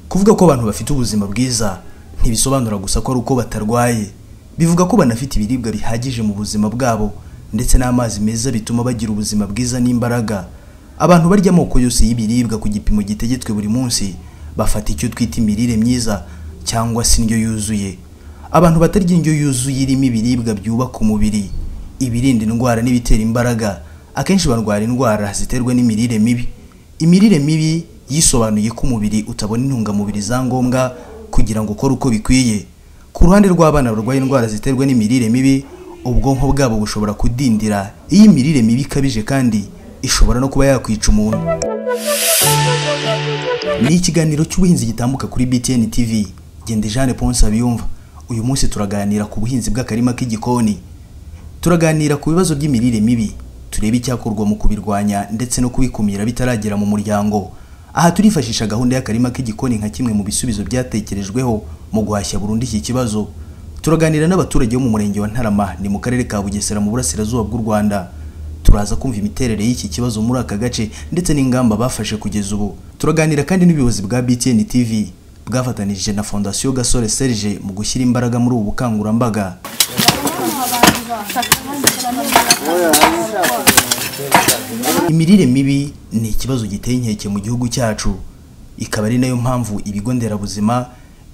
kuvuga ko abantu bafite ubuzima bwiza ntibisobanura gusa ko ari uko batarwaye bivuga ko banafite ibiribwa bihagije mu buzima bwabo ndetse n'amazi meza bituma bagira ubuzima bwiza n'imbaraga abantu barya amoko yose y'ibiribwa ku gipimo gitegetswe buri munsi bafata icyo twita imirire myiza cyangwa se indyo yuzuye abantu batarya indyo yuzuye irimo ibiribwa byubaka umubiri ibirinda indwara n'ibitera imbaraga akenshi barwara indwara ziterwa n'imirire mibi imirire mibi yisobanuye ko umubiri utabona intungamubiri za ngombwa kugira ngo ukore uko bikwiye ku ruhande rw'abana barwaye indwara ziterwa n'imirire mibi ubwonko bwabo bushobora kudindira iyo imirire mibi ikabije kandi ishobora no kuba yakwica umuntu ni ikiganiro cy'ubuhinzi gitambuka kuri BTN TV genda Jeanne Ponce abiyumva uyu munsi turaganira ku buhinzi bw'akarima k'igikoni turaganira ku bibazo by'imirire mibi turebe icyakorwa mu kubirwanya ndetse no kubikumira bitaragera mu muryango aha turifashisha gahunda y'akarima k'igikoni nka kimwe mu bisubizo byatekerejweho mu guhashya burundu iki kibazo turaganira n'abaturage bo mu murenge wa Ntarama ni mu karere ka Bugesera mu burasirazuba bw'u Rwanda turaza kumva imiterere y'iki kibazo muri aka gace ndetse n'ingamba bafashe kugeza ubu turaganira kandi n'ubuyobozi bwa BTN TV bwafatanije na Fondation Gasore Serge mu gushyira imbaraga muri ubu bukangurambaga Imirire mibi ni ikibazo giteye inkeke mu gihugu cyacu ikaba ari nayo mpamvu ibigo nderabuzima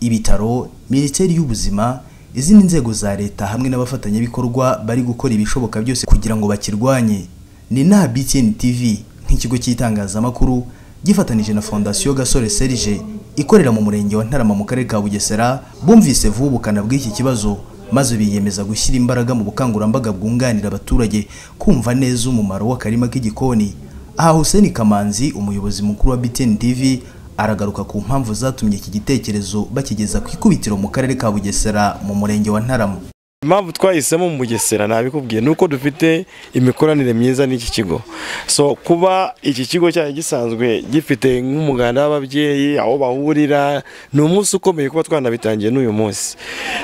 ibitaro minisiteri y'ubuzima izindi nzego za leta hamwe n'abafatanyabikorwa bari gukora ibishoboka byose kugira ngo bakirwanye ni inaha BTN TV nk'ikigo cy'itangazamakuru gifatanije na fondasiyo gasore serge ikorera mu murenge wa ntarama mu karere ka bugesera bumvise vuba ubukana bw'iki kibazo maze biyemeza gushyira imbaraga mu bukangurambaga bwunganira abaturage kumva neza umumaro w'akarima k'igikoni aha Hussein Kamanzi umuyobozi mukuru wa BTN TV aragaruka ku mpamvu zatumye iki gitekerezo bakigeza ku ikubitiro mu karere ka Bugesera mu murenge wa Ntarama impamvu twahisemo mu bugesera nabikubwiye ni uko dufite imikoranire myiza n'iki kigo so kuba iki kigo cyari gisanzwe gifite nk'umuganda w'ababyeyi aho bahurira ni umunsi ukomeye kuba twanabitangiye n'uyu munsi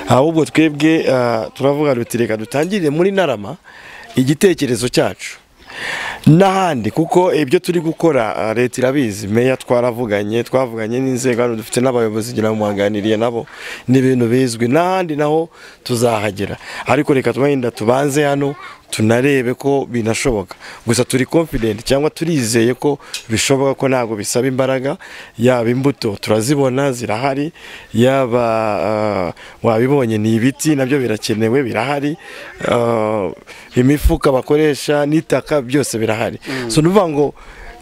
ahubwo twebwe ah, turavuga duti reka dutangirire muri narama igitekerezo cyacu n'ahandi kuko ibyo turi gukora ah, leta irabizi meya twaravuganye twavuganye n'inzego hano dufite n'abayobozi ngira ngo muhaganiriye nabo ni ibintu bizwi n'ahandi naho tuzahagera ariko reka twenda tubanze hano tunarebe ko binashoboka gusa turi confident cyangwa turizeye ko bishoboka ko ntabwo bisaba imbaraga yaba imbuto turazibona zirahari yaba ah, wabibonye ni ibiti nabyo birakenewe birahari ah, imifuka bakoresha n'itaka byose birahari so nuvuga ngo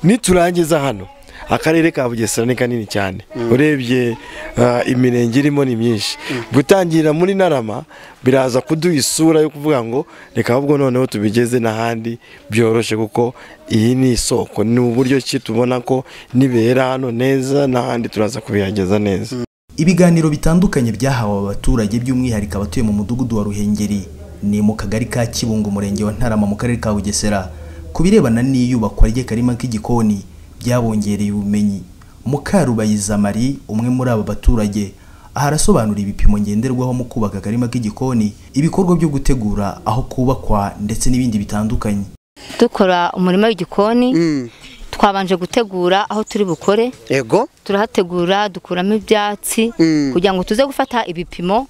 niturangiza hano akarere ka bugesera ni kanini cyane urebye ah, imirenge irimo ni myinshi gutangira muri narama biraza kuduha isura yo kuvuga ngo reka ahubwo noneho tubigeze n'ahandi byoroshye kuko iyi ni isoko ni uburyo ki tubona ko nibera hano neza n'ahandi turaza kubihageza neza ibiganiro bitandukanye byahawe abaturage by'umwihariko abatuye mu mudugudu wa Ruhengeri ni mu kagari ka Kibungo umurenge wa Ntarama mu karere ka Bugesera ku birebana n'iyubakwa ry'akarima k'igikoni byabongereye ubumenyi Mukarubayiza Marie umwe muri aba baturage aha arasobanura ibipimo ngenderwaho mu kubaka akarima k'igikoni ibikorwa byo gutegura aho kubakwa ndetse n'ibindi bitandukanye dukora umurima w'igikoni Mm. twabanje gutegura aho turi bukore ego turahategura dukuramo ibyatsi Mm. kugira ngo tuze gufata ibipimo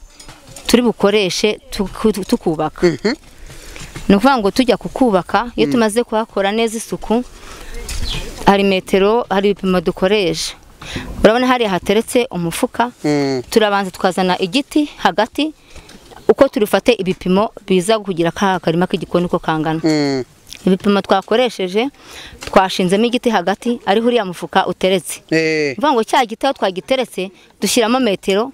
turi bukoreshe tuku- tukubaka ni ukuvuga ngo tujya kukubaka iyo tumaze kuhakora neza isuku hari metero hari ibipimo dukoresha urabona hariya hateretse umufuka Mm. turabanza tukazana igiti hagati uko turifate ibipimo biza kugira ka karima k'igikoni uko kangana Mm. ibipimo twakoresheje twashinzemo igiti hagati ariho uriya mufuka uteretse Eh. ni ukuvuga ngo cya giti aho twagiteretse dushyiramo metero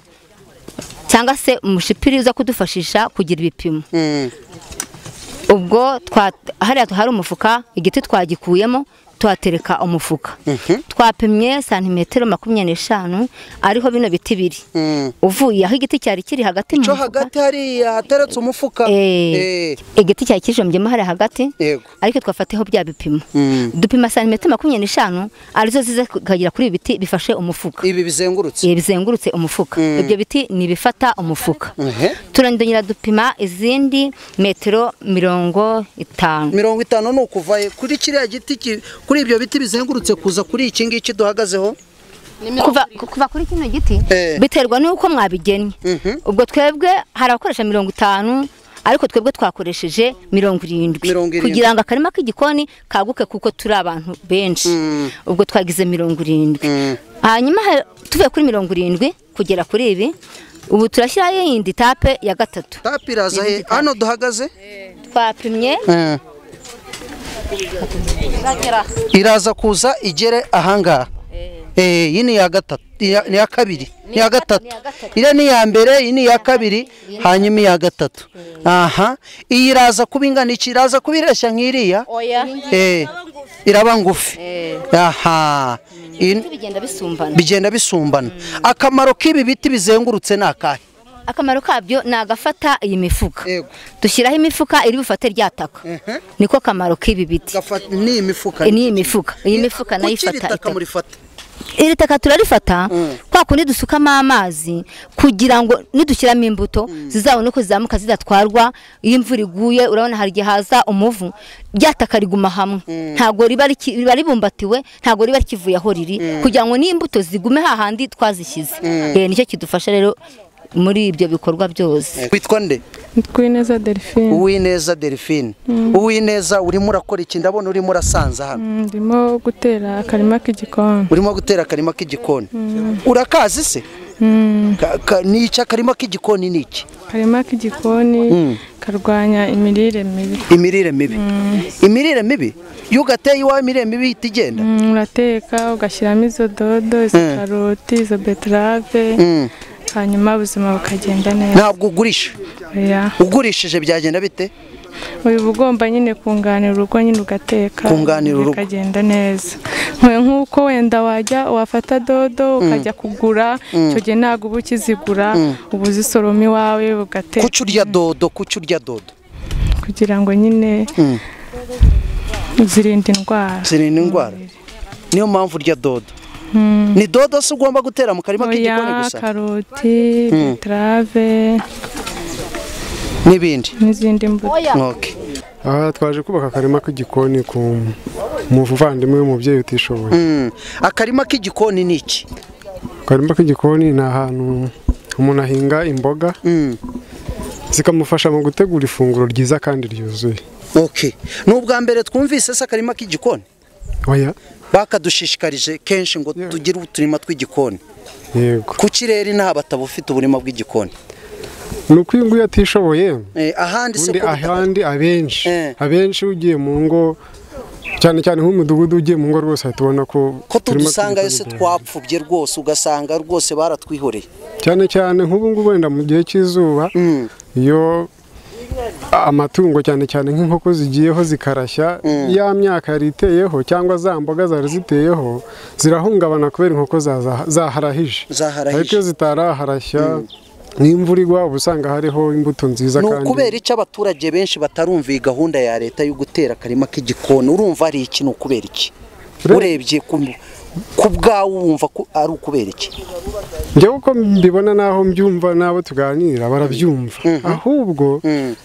cyangwa se umushipiri uza kudufashisha kugira ibipimo Mm. ubwo twa- hariya hari umufuka igiti twagikuyemo tuhatereka umufuka twapimye santimetero makumyabiri n'eshanu ariho bino biti biri Mm. uvuye aho igiti cyari kiri hagati mu co mufuka hagati hariya hateretse umufuka eh, Eh. igiti cyari kijombyemo hariya hagati Yego. ariko twafatiyeho bya bipimo Mm. dupima santimetero makumyabiri n'eshanu arizo ziza kukagera kuri ibi biti bifashe umufuka ibi bizengurutse Eh, bizengurutse umufuka ibyo biti ni ibifata umufuka Ehe. turandongera dupima izindi metero mirongo itanu mirongo itanu ni ukuva he? kuri kiriya giti ki- kuri ibyo biti bizengurutse kuza kuri iki ngiki duhagazeho kuva kuva kuri kino giti Eh. biterwa n'uko mwabigennye Mhm. ubwo twebwe hari abakoresha mirongo itanu ariko twebwe twakoresheje mirongo irindwi Mirongo irindwi. kugira ngo akarima k'igikoni kaguke kuko turi abantu benshi ubwo twagize mirongo irindwi hanyuma ha- tuvuye kuri mirongo irindwi kugera kuri ibi ubu turashyiraho yindi tape ya gatatu tapi iraza he hano duhagaze twapimye Eh. iraza kuza igere ahangaha Eh, iyi ni iya gatatu iya- ni iya kabiri ni iya gatatu iriya ni iya mbere iyi ni iya kabiri hanyuma iya gatatu aha iyi iraza kuba ingana iki iraza kuba ireshya nk'iriya oya Eh, iraba ngufi aha In- bigenda bisumbana bigenda bisumbana akamaro k'ibi biti bizengurutse ni akahe akamaro kabyo ni agafata iyi mifuka Yego. dushyiraho imifuka iri bufate rya taka niko kamaro k'ibi biti ni imifuka n'iyi mifuka iyi mifuka nayo Kuki iri ifata taka itaka. murifata iri taka turarifata kwa kundi dusukamo amazi kugira ngo nidushyiramo imbuto zizabone uko zizamuka zidatwarwa iyo imvura iguye urabona hari igihe haza umuvu rya taka riguma hamwe ntabwo riba riki- riba ribumbatiwe ntabwo riba rikivuye aho riri kugira ngo n'imbuto zigume hahandi twazishyize Eh, nicyo kidufasha rero muri ibyo bikorwa byose witwa nde Twineza Delphine uwineza delphine uwineza urimo urakora iki ndabona urimo urasanza hano Mm, ndimo gutera akarima k'igikoni urimo gutera akarima k'igikoni urakazi se Ka- ka- ni iki akarima k'igikoni ni iki akarima k'igikoni karwanya imirire mibi imirire mibi imirire mibi iyo ugateye iwawe imirire mibi ihita igenda Mm, urateka ugashyiramo izo dodo izo Mm. karoti izo beterave Mm. hanyuma ubuzima bukagenda neza ntabwo ugurisha Oya. ugurishije byagenda bite uba ugomba nyine kunganira urugo nyine ugateka Kunganira urugo. bikagenda neza Nk- nk'uko wenda wajya wafata dodo ukajya kugura icyo gihe ntabwo uba ukizigura uba uzisoroma iwawe ugateka kuki urya dodo kuki urya dodo kugira ngo nyine zirinde indwara zirinda indwara niyo mpamvu urya dodo ni dodo se ugomba gutera mu karima k'igikoni oya gusa karoti beterave n'ibindi n'izindi mbuto Okay. aha twaje kubaka akarima k'igikoni ku muvandimwe w'umubyeyi utishoboye Mm. akarima k'igikoni ni iki akarima k'igikoni ni ahantu umuntu ahinga imboga Mm. zikamufasha mu gutegura ifunguro ryiza kandi ryuzuye Okay. ni ubwa mbere twumvise se akarima k'igikoni oya bakadushishikarije kenshi ngo tugire uturima tw'igikoni yego ku kirere inaha bataba ufite uburima bw'igikoni ni uko uyu nguyu atishoboye Eh, ahandi se undi ko butaba- ahandi abenshi Eh. abenshi ugiye mu ngo cyane cyane nk'umudugudu ugiye mu ngo rwose ahita ubona ko ko uturima tudusangayo se tw'igikoni duhari. twapfubye rwose ugasanga rwose baratwihoreye cyane cyane nk'ubu ngubu wenda mu gihe cy'izuba iyo amatungo cyane cyane nk'inkoko zigiyeho zikarashya ya myaka yari iteyeho cyangwa za mboga zari ziteyeho zirahungabana kubera inkoko zaza- zaharahije Zaharahije. ariko iyo zitaraharashya n'imvura igwa uba usanga hariho imbuto nziza ni kandi ukubera icyo abaturage benshi batarumva iyi gahunda ya leta yo gutera akarima k'igikoni urumva ari iki ni ukubera iki Ure- urebye ku- ku bwawe wumva ko ari ukubera iki njyewe uko mbibona n'aho mbyumva n'abo tuganira barabyumva ahubwo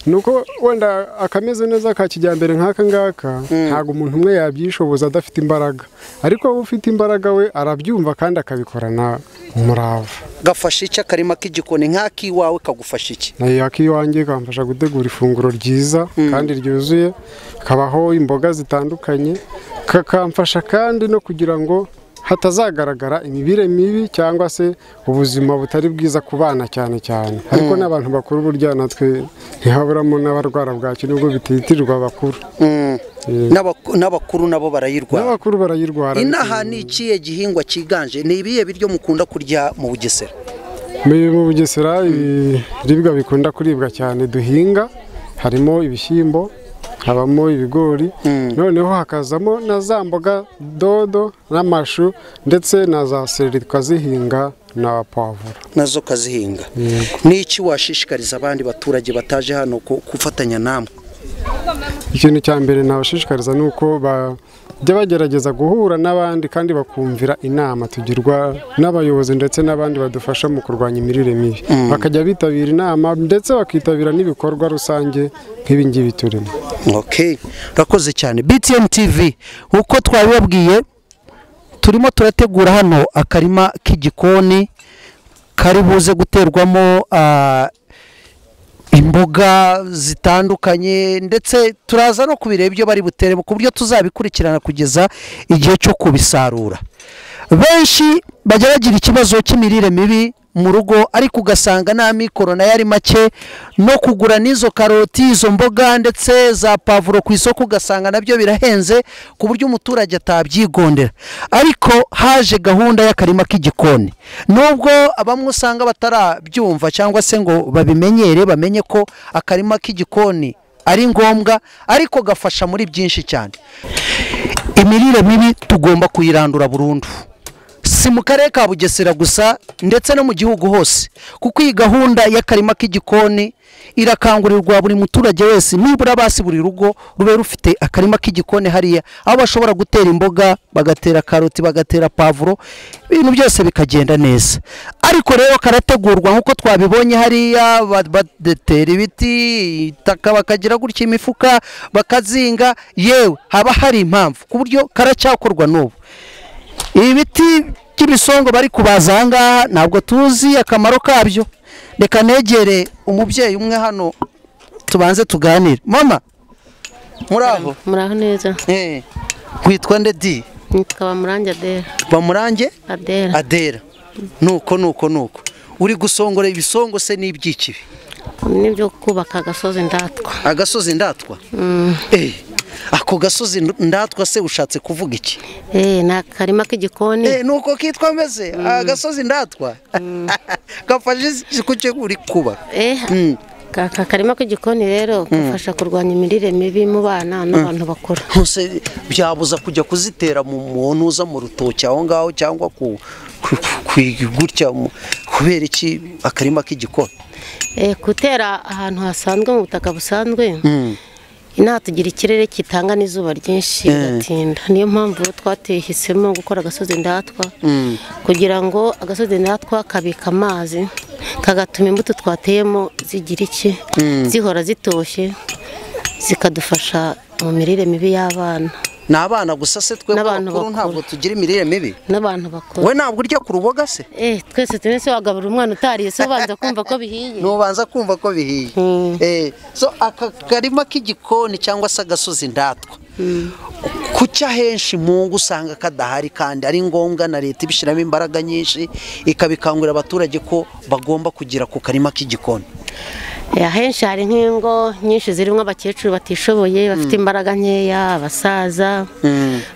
ni uko wenda akameze neza ka kijyambere nk'aka ngaka ntabwo umuntu umwe yabyishoboza adafite imbaraga ariko wowe ufite imbaraga we arabyumva kandi akabikorana umurava gafasha iki akarima k'igikoni nk'ak'iwawe kagufasha iki nayo ak'iwanjye kamfasha gutegura ifunguro ryiza kandi ryuzuye kabaho imboga zitandukanye kakamfasha kandi no kugira ngo hatazagaragara imirire mibi cyangwa se ubuzima butari bwiza ku bana cyane cyane ariko n'abantu bakuru burya natwe ntihaburamo n'abarwara bwaki nubwo bititirwa abakuru N'abaku- n'abakuru nabo barayirwara n'abakuru barayirwara inaha ni ikihe gihingwa cyiganje ni ibihe biryo mukunda kurya mu bugesera Mu- mu bugesera ibiribwa bikunda kuribwa cyane duhinga harimo ibishyimbo habamo ibigori noneho hakazamo na za mboga dodo n'amashu ndetse na za sereri tukazihinga na pavuro nazo kazihinga ni iki washishikariza abandi baturage bataje hano ku- gufatanya namwe ikintu cya mbere nabashishikariza ni uko bajya bagerageza guhura n'abandi kandi bakumvira inama tugirwa n'abayobozi ndetse n'abandi badufasha mu kurwanya imirire mibi bakajya bitabira inama ndetse bakitabira n'ibikorwa rusange nk'ibi ngibi turimo okay urakoze cyane btm tv uko twabibabwiye turimo turategura hano akarima k'igikoni kari buze guterwamo ah, imboga zitandukanye ndetse turaza no kubireba ibyo bari buteremo ku buryo tuzabikurikirana kugeza igihe cyo kubisarura benshi bajya bagira ikibazo cy'imirire mibi mu rugo ariko ugasanga nta mikoro nayo ari make no kugura n'izo karoti izo mboga ndetse za pavuro ku isoko ugasanga nabyo birahenze ku buryo umuturage atabyigondera ariko haje gahunda y'akarima k'igikoni nubwo bamwe usanga batarabyumva cyangwa se ngo babimenyere bamenye ko akarima k'igikoni ari ngombwa ariko gafasha muri byinshi cyane imirire mibi tugomba kuyirandura burundu si mu karere ka bugesera gusa ndetse no mu gihugu hose kuko iyi gahunda y'akarima k'igikoni irakangurirwa buri muturage wese nibura basi buri rugo rube rufite akarima k'igikoni hariya aho bashobora gutera imboga bagatera karoti bagatera pavuro ibintu byose bikagenda neza ariko rero karategurwa nk'uko twabibonye hariya ba- badetera ibiti itaka bakagira gutya imifuka bakazinga yewe haba hari impamvu ku buryo karacyakorwa n'ubu ibi biti by'ibisongo bari kubaza aha ngaha ntabwo tuzi akamaro kabyo reka negere umubyeyi umwe hano tubanze tuganire mama muraho muraho neza Eh, witwa nde di nitwa bamurange adera bamurange adera adera nuko nuko nuko uri gusongora ibisongo se n'ibyiki ibi? n'ibyo kubaka agasozi ndatwa agasozi ndatwa Eh, ako gasozi ndatwa se ushatse kuvuga iki Eh, ni akarima k'igikoni Eh, nuko kitwa meze agasozi ndatwa gafashe ku cyo uri kuba Eh, aka karima k'igikoni rero gafasha kurwanya imirire mibi mu bana n'abantu bakuru ntuse byabuza kujya kuzitera mu muntu uza mu rutoki aho ngaho cyangwa ku ku- ku- gutya mu- kubera iki akarima k'igikoni Eh, gutera ahantu hasanzwe mu butaka busanzwe inaha tugira ikirere kitanga n'izuba ryinshi bigatinda niyo mpamvu rero twatehisemo gukora agasozi ndatwa kugira ngo agasozi ndatwa kabika amazi kagatuma imbuto twateyemo zigira iki zihora zitoshye zikadufasha mu mirire mibi y'abana ni abana gusa se twe N'abantu bakuru bakuru. ntabwo tugira imirire mibi n'abantu bakuru we ntabwo urya ku ruboga se eh twese tune se wagabura umwana utariye se ubanza kumva ko bihiye nubanza kumva ko bihiye Mm. Eh, so aka karima k'igikoni cyangwa se agasozi ndatwa kuki ahenshi mu ngo usanga kadahari kandi ari ngombwa na leta ibishyiramo imbaraga nyinshi ikabikangurira abaturage ko bagomba kugera ku karima k'igikoni Eh, ahenshi hari nk'ingo nyinshi zirimo abakecuru batishoboye bafite imbaraga nkeya abasaza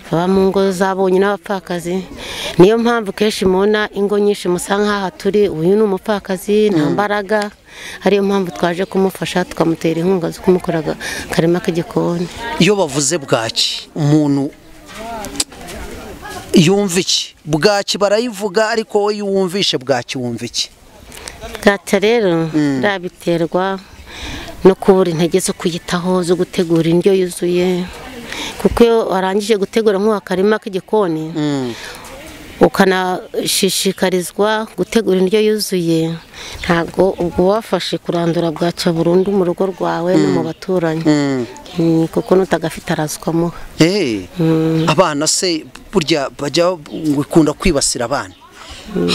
baba mu ngo zabonye n'abapfakazi niyo mpamvu kenshi mubona ingo nyinshi musa nk'aha turi uyu ni umupfakazi nta mbaraga ariyo mpamvu twaje kumufasha tukamutera inkunga zo kumukora aga- akarima k'igikoni iyo bavuze bwaki umuntu yumva iki bwaki barayivuga ariko wowe iyo uwumvishe bwaki wumva iki bwacya rero birabiterwa no kubura intege zo kuyitaho zo gutegura indyo yuzuye kuko iyo warangije gutegura nk'akarima k'igikoni ukanashishikarizwa gutegura indyo yuzuye ntabwo ubwo wafashe kurandura bwacya burundu mu rugo rwawe no mu baturanyi Mm, kuko n'utagafite arazwamo Eh, abana se burya bajya bikunda kwibasira abana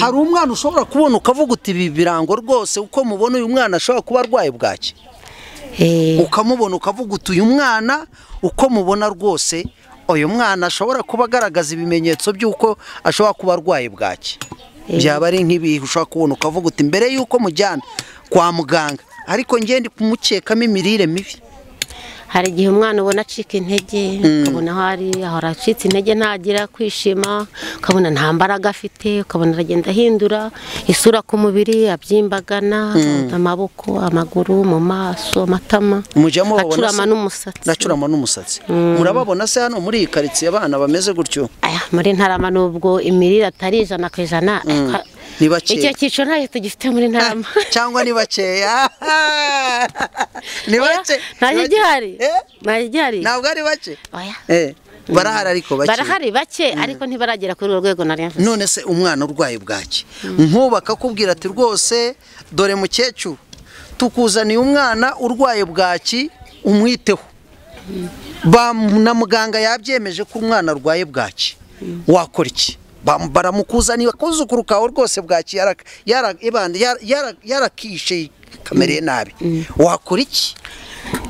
hari umwana ushobora kubona ukavuga uti ibi birango rwose uko mubona uyu mwana ashobora kuba arwaye bwaki Eh, ukamubona ukavuga uti uyu mwana uko mubona rwose uyu mwana ashobora kuba agaragaza ibimenyetso by'uko ashobora kuba arwaye bwaki byaba ari nk'ibihe ushobora kubona ukavuga uti mbere y'uko mujyana kwa muganga ariko ngende kumukekamo imirire mibi hari igihe umwana ubona acika intege ukabona aho ari ahora acitse intege ntagira kwishima ukabona nta mbaraga afite ukabona aragenda ahindura isura ku mubiri abyimbagana amaboko amaguru mu maso amatama mujya mubabona acurama se? n'umusatsi nacurama n'umusatsi murababona se hano muri iyi karitsiye abana bameze gutyo Aya, muri ntarama nubwo imirire atari ijana ku ijana ariko ni bakeya. icyo cyiciro ntayo tugifite muri ntarama cyangwa ni bakeya ni bake ntayo ni bake. igihari Eh? ntayo igihari ntabwo ari bake Oya. Eh, barahari ariko bake barahari bake ariko ntibaragera kuri urwo rwego nari mvuze none se umwana urwaye bwaki nk'ubu akakubwira ati rwose dore mukecuru tukuzaniye umwana urwaye bwaki umwiteho Ba- na muganga yabyemeje ko umwana arwaye bwaki wakora iki Bam- baramukuzanira akuzukuru kawe rwose bwakiye yaraka- yara- ibande- yara- yara- yarakishe kamereye nabi wakora iki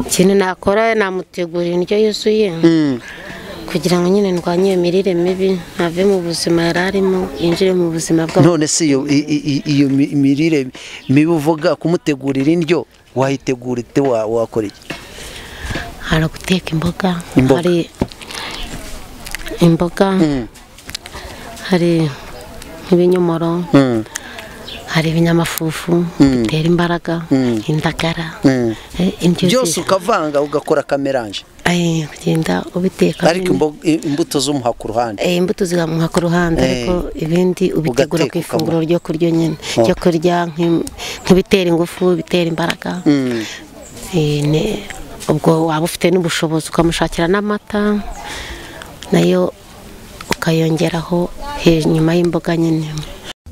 ikintu nakora namutegurira indyo yuzuye kugira ngo nyine ndwanye iyo mirire mibi ntave mu buzima yari arimo yinjire mu buzima bwabo none se iyo i- i- i- iyo mi- mirire mibi uvuga kumutegurira indyo wayitegura ite wa- wakora iki hari guteka imboga Imboga. hari imboga hari nk'ibinyomoro Mm. hari ibinyamafufu bitera imbaraga indagara Mm. eh, indyo byose yuzuye ukavanga ugakora kameranje Ay, kugenda ubiteka ariko nyine. imbo- i- imbuto z'umuha ku ruhande Eh, imbuto zigamuha ku ruhande Eh, ariko ibindi ubitegura ku ugateka ifunguro ukamuha. ryo kuryo nyine Oh. ryo kurya nk'im- nk'ibitera ingufu ibitera imbaraga Eh, ne- ubwo waba ufite n'ubushobozi ukamushakira n'amata nayo ukayongeraho he- nyuma y'imboga nyine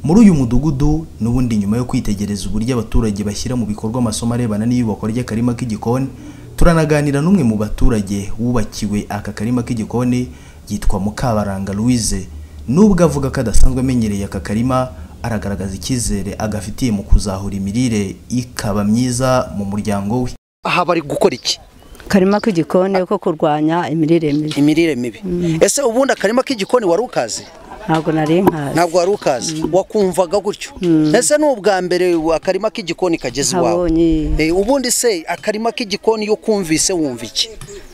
muri uyu mudugudu n'ubundi nyuma yo kwitegereza uburyo abaturage bashyira mu bikorwa amasomo arebana n'iyubakwa ry'akarima k'igikoni turanaganira n'umwe mu baturage wubakiwe aka karima k'igikoni yitwa Mukabaranga Louise nubwo avuga ko adasanzwe amenyereye aka karima aragaragaza icyizere agafitiye mu kuzahura imirire ikaba myiza mu muryango we aha bari gukora iki karima k'igikoni ko kurwanya imirire mibi imirire mibi ese ubundi akarima k'igikoni wari ukazi ntabwo nari nkazi ntabwo wari ukazi wakumvaga gutyo ese ni ubwa mbere akarima k'igikoni kageze iwawe Nabonye. Eh, ubundi se akarima k'igikoni iyo kumvise wumva iki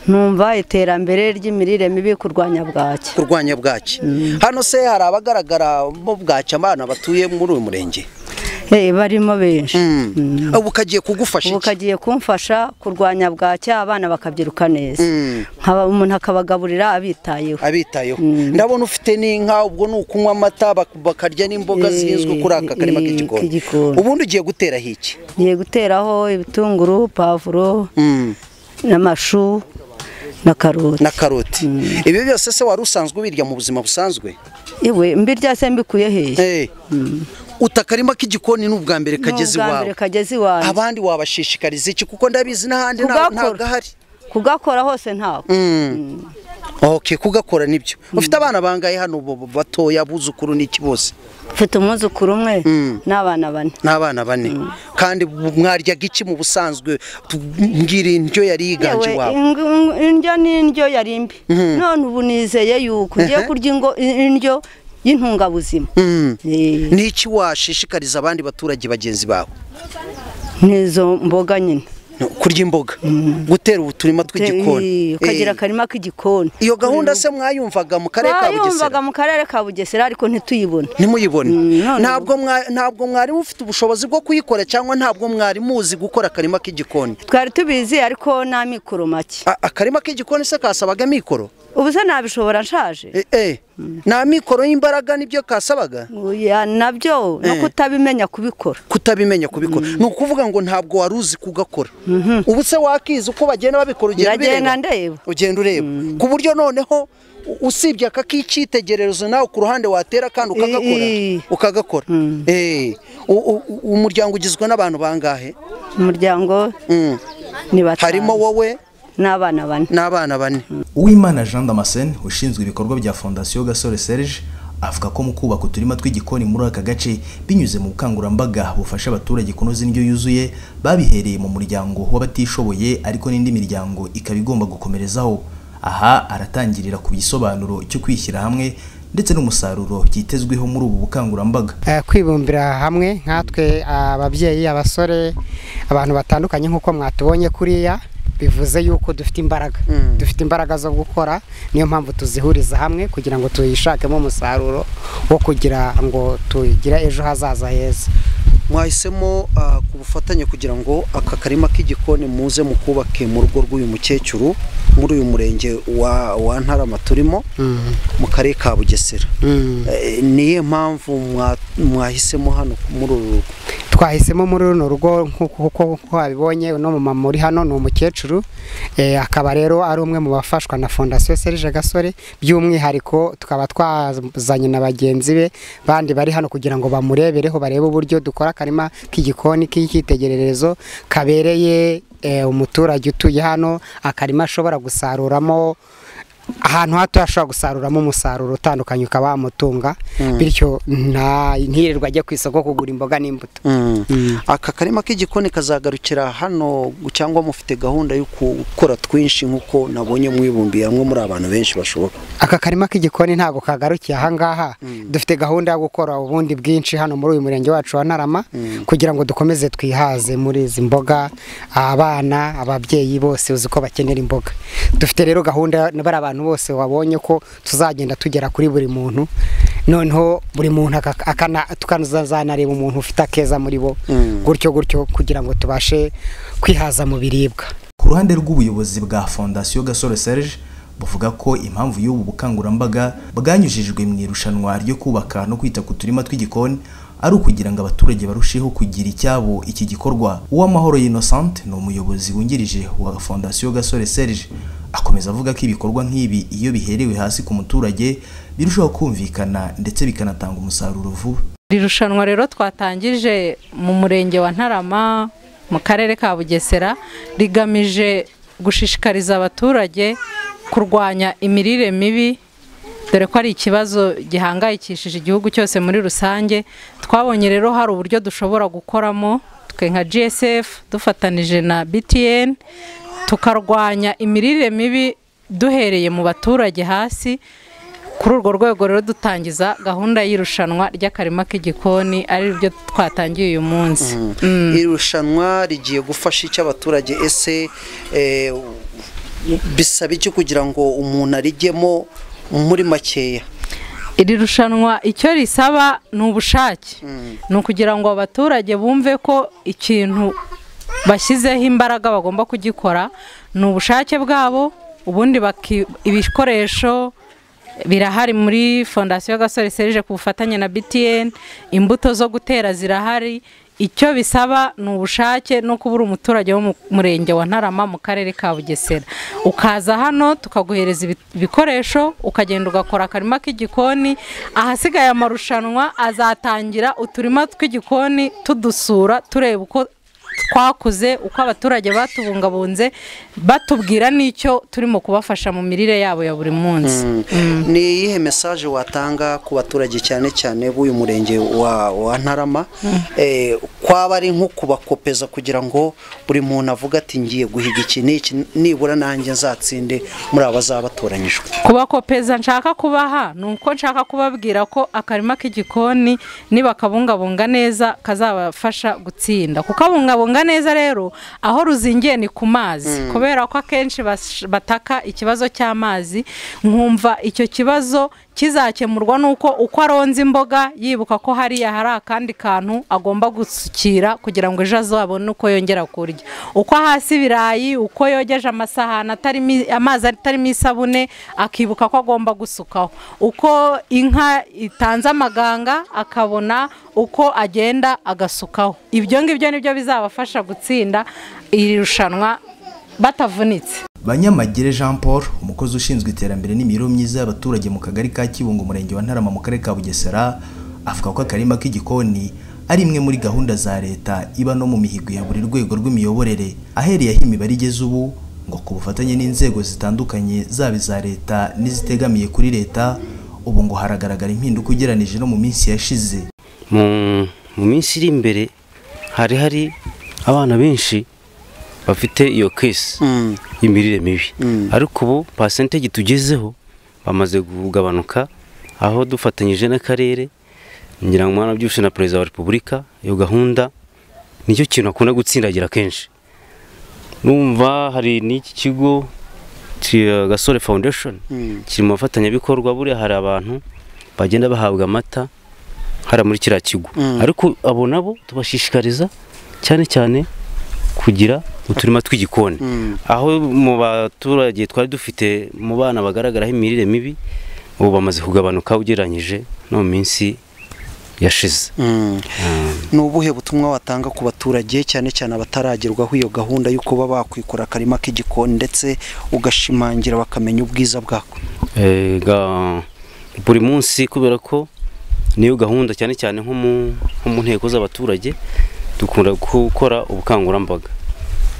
numva iterambere ry'imirire mibi kurwanya bwaki kurwanya bwaki hano se hari abagaragara mo bwaki abana batuye muri uyu murenge Eh, barimo benshi Mm. ubu kagiye kugufasha ubu iki kagiye kumfasha kurwanya bwaki abana bakabyiruka neza Nkaba- umuntu akabagaburira abitayeho abitayeho ndabona ufite n'inka ubwo ni ukunywa amata bak- bakarya n'imboga Eh, zihinzwe kuri aka karima eh, k'igikoni k'igikoni. ubundi ugiye guteraho iki ngiye guteraho ibitunguru pavuro Mm. n'amashu na karoti na karoti ibi byose se wari usanzwe ubirya mu buzima busanzwe iwe mbirya se mbikuye hehe Eh. uta akarima k'igikoni ni ubwa mbere kageze Ni ubwa mbere iwawe kageze iwawe abandi wabashishikariza iki kuko ndabizi n'ahandi nta- Kugakora. ntabwo ahari kugakora hose ntabwo ok kugakora nibyo ufite abana bangaye hano bo- batoya abuzukuru n'iki bose mfite umwuzukuru umwe n'abana bane n'abana bane kandi bu- mwaryaga iki mu busanzwe Tu- mbwira indyo yari yiganje Yewe, iwawe ing- ing- indyo ni indyo yari mbi none ubu nizeye yuko ugiye Ehe. kurya ingo- indyo y'intungabuzima Mm. Eh, niki washishikariza abandi baturage bagenzi bawe n'izo mboga nyine No, kurya imboga gutera uturima Eh, tw'igikoni ukagira Eh, akarima k'igikoni iyo gahunda se mwayumvaga mu karere ka bugesera twayumvaga mu karere ka bugesera ariko ntituyibone ntimuyibone none ntabwo mwa- ntabwo mwari mufite ubushobozi bwo kuyikora cyangwa ntabwo mwari muzi gukora akarima k'igikoni twari tubizi ariko nta mikoro make A- akarima k'igikoni se kasabaga mikoro ubu se nabishobora nshaje Eh, eh, nta mikoro y'imbaraga nibyo kasabaga Oya, nabyo no Eh. kutabimenya kubikora kutabimenya kubikora ni ukuvuga ngo ntabwo wari uzi kugakora ubu se wakizi uko bagenda babikora ugenda Ndagenda ubireba ndeba. ugenda ureba ku buryo noneho u- usibye aka k'icyitegererezo nawe ku ruhande watera kandi ukagakora Eh, eh. ukagakora Eh, u- u- u- umuryango ugizwe n'abantu bangahe umuryango Mm. ni batanu harimo wowe n'abana bane n'abana bane Uwimana Jean Damascene ushinzwe ibikorwa bya Fondation Gasore Serge avuga ko mu kubaka uturima tw'igikoni muri aka gace binyuze mu bukangurambaga bufasha abaturage kunoza indyo yuzuye babihereye mu muryango w'abatishoboye ariko n'indi miryango ikaba igomba gukomerezaho aha aratangirira ku gisobanuro cyo kwishyira hamwe ndetse n'umusaruro byitezweho muri ubu bukangurambaga Eh, kwibumbira hamwe nkatwe ababyeyi abasore abantu batandukanye nk'uko mwatubonye kuriya bivuze yuko dufite imbaraga dufite imbaraga zo gukora niyo mpamvu tuzihuriza hamwe kugira ngo tuyishakemo umusaruro wo kugira ngo tugire ejo hazaza heza mwahisemo ah, ku bufatanye kugira ngo aka karima k'igikoni muze mukubake mu rugo rw'uyu mukecuru muri uyu murenge wa wa ntarama turimo mu karere ka bugesera Eh, niyo mpamvu mwa- mwahisemo hano muri uru rugo twahisemo muri runo rugo nk'uko uko wabibonye uno mumama uri hano ni umukecuru eh, akaba rero ari umwe mu bafashwa na fondasiyo serije gasore by'umwihariko tukaba twazanye na bagenzi be bandi bari hano kugira ngo bamurebereho barebe uburyo dukora akarima k'igikoni k'icyitegererezo kabereye eh, umuturage utuye hano akarima ashobora gusaruramo ahantu hatoya ashobora gusaruramo umusaruro utandukanye ukaba wamutunga bityo nta ntirirwa ajya ku isoko kugura imboga n'imbuto aka karima k'igikoni kazagarukira hano cyangwa mufite gahunda yo gukora twinshi nk'uko nabonye mwibumbiye hamwe muri abantu benshi bashoboka aka karima k'igikoni ntabwo kagarukiye ahangaha dufite gahunda yo gukora ubundi bwinshi hano muri uyu murenge wacu wa Ntarama kugira ngo dukomeze twihaze muri izi mboga abana ababyeyi bose uzi ko bakenera imboga dufite rero gahunda bari abantu bose wabonye ko tuzagenda tugera kuri buri muntu noneho buri muntu aka- akana- tukazanareba umuntu ufite akeza muri bo gutyo gutyo kugira ngo tubashe kwihaza mu biribwa Ku ruhande rw'ubuyobozi bwa Fondasiyo Gasore Serge buvuga ko impamvu y'ubu bukangurambaga bwanyujijwe mu irushanwa ryo kubaka no kwita ku turima tw'igikoni ari ukugira ngo abaturage barusheho kugira icyabo iki gikorwa uwamahoro Innocent ni umuyobozi wungirije wa Fondasiyo Gasore Serge akomeza avuga ko ibikorwa nk'ibi iyo biherewe hasi ku muturage birushaho kumvikana ndetse bikanatanga umusaruro vuba Iri rushanwa rero twatangije mu murenge wa Ntarama mu karere ka Bugesera rigamije gushishikariza abaturage kurwanya imirire mibi dore ko ari ikibazo gihangayikishije igihugu cyose muri rusange twabonye rero hari uburyo dushobora gukoramo twe nka GSF dufatanije na BTN tukarwanya imirire mibi duhereye mu baturage hasi kuri urwo rwego rero dutangiza gahunda y'irushanwa ry'akarima k'igikoni ari ryo twatangiye uyu munsi irushanwa rigiye gufasha icyo abaturage ese eh, bisaba iki kugira ngo umuntu arijyemo muri makeya iri rushanwa icyo risaba ni ubushake ni ukugira ngo abaturage bumve ko ikintu bashyizeho imbaraga bagomba kugikora ni ubushake bwabo ubundi baki- ibikoresho birahari muri fondasiyo gasore serije ku bufatanye na btn imbuto zo gutera zirahari icyo bisaba ni ubushake no kuba uri umuturage wo mu murenge wa ntarama mu karere ka bugesera ukaza hano tukaguhereza ibi- ibikoresho ukagenda ugakora akarima k'igikoni ahasigaye amarushanwa azatangira uturima tw'igikoni tudusura tureba uko twakuze uko abaturage batubungabunze batubwira n'icyo turimo kubafasha mu mirire yabo ya buri munsi ni iyihe mesaje watanga ku baturage cyane cyane b'uyu murenge wa, wa ntarama eh, kwaba ari nko kubakopeza kugira ngo buri muntu avuge ati ngiye guhiga iki n'iki nibura nanjye nzatsinde muri aba bazaba batoranyijwe kubakopeza nshaka kubaha ni uko nshaka kubabwira ko akarima k'igikoni nibakabungabunga neza kazabafasha gutsinda kukabungabunga neza rero aho ruzingiye ni ku mazi kubera ko akenshi bash- bataka ikibazo cy'amazi nkumva icyo kibazo kizakemurwa n'uko uko aronze imboga yibuka ko hariya hari akandi kantu agomba gusukira kugira ngo ejo azabone uko yongera kurya uko hasi ibirayi uko yogeje amasahani atarimo amazi atarimo isabune akibuka ko agomba gusukaho uko inka itanze amaganga akabona uko agenda agasukaho ibyo ngibyo nibyo bizabafasha gutsinda iri rushanwa batavunitse Banyamagere Jean Paul umukozi ushinzwe iterambere n'imibereho myiza y'abaturage mu kagari ka Kibungo umurenge wa Ntarama mu karere ka Bugesera avuga ko akarima k'igikoni ari imwe muri gahunda za leta iba no mu mihigo ya buri rwego rw'imiyoborere ahereye aho imibare igeze ubu ngo ku bufatanye n'inzego zitandukanye zaba iza leta n'izitegamiye kuri leta ubu ngo haragaragara impinduka ugereranije no mu minsi yashize mu mu minsi iri imbere hari hari abana benshi bafite iyo kesi y'imirire mibi ariko ubu pasenteji tugezeho bamaze kugabanuka aho dufatanyije n'akarere ngira ngo mwana byose na perezida wa repubulika iyo gahunda nicyo kintu akunda gutsindagira kenshi numva hari n'iki kigo ki- gasore foundation kiri mu bafatanyabikorwa buriya hari abantu bagenda bahabwa amata hariya muri kiriya kigo ariko abo nabo tubashishikariza cyane cyane kugira uturima tw'igikoni aho mu baturage twari dufite mu bana bagaragaraho imirire mibi ubu bamaze kugabanuka ugereranyije no mu minsi yashize ni ubuhe butumwa watanga ku baturage cyane cyane abataragerwaho iyo gahunda yo kuba bakwikora akarima k'igikoni ndetse ugashimangira bakamenya ubwiza bwako Eh, ga- buri munsi kubera ko niyo gahunda cyane cyane nko mu- nko mu nteko z'abaturage dukunda gukora ubukangurambaga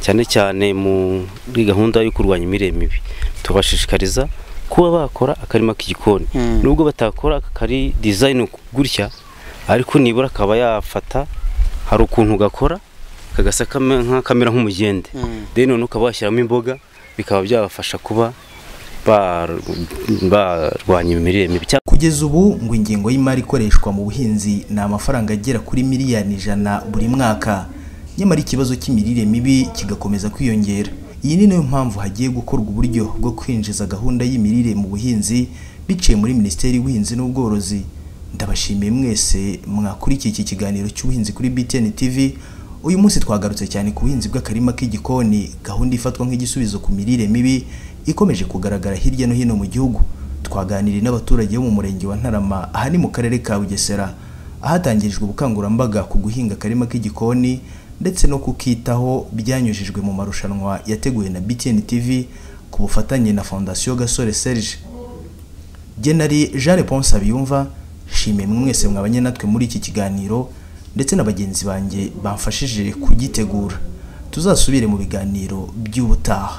cyane cyane muri gahunda yo kurwanya imirire mibi tubashishikariza kuba bakora akarima k'igikoni nubwo batakora aka kari dizayini gutya ariko nibura akaba yafata hari ukuntu gakora kagasa kame- nka- kamera nk'umugende then noneho ukaba washyiramo imboga bikaba byabafasha kuba ba- barwanya imirire mibi cyangwa kugeza ubu ngo ingengo y'imari ikoreshwa mu buhinzi ni amafaranga agera kuri miliyoni ijana buri mwaka nyamara ikibazo cy'imirire mibi kigakomeza kwiyongera iyi ni nayo mpamvu hagiye gukorwa uburyo bwo kwinjiza gahunda y'imirire mu buhinzi biciye muri minisiteri y'ubuhinzi n'ubworozi ndabashimiye mwese mwakurikiye iki kiganiro cy'ubuhinzi kuri btn tv uyu munsi twagarutse cyane ku buhinzi bw'akarima k'igikoni gahunda ifatwa nk'igisubizo ku mirire mibi ikomeje kugaragara hirya no hino mu gihugu twaganiriye n'abaturage bo mu murenge wa Ntarama aha ni mu karere ka Bugesera ahatangirijwe ubukangurambaga ku guhinga akarima k'igikoni ndetse no kukitaho byanyujijwe mu marushanwa yateguwe na BTN TV ku bufatanye na Fondation Gasore Serge General Jean Leponse Abiyumva shimye mwe mwese mwabanye natwe muri iki kiganiro ndetse na bagenzi banjye bamfashije kugitegura tuzasubire mu biganiro by'ubutaha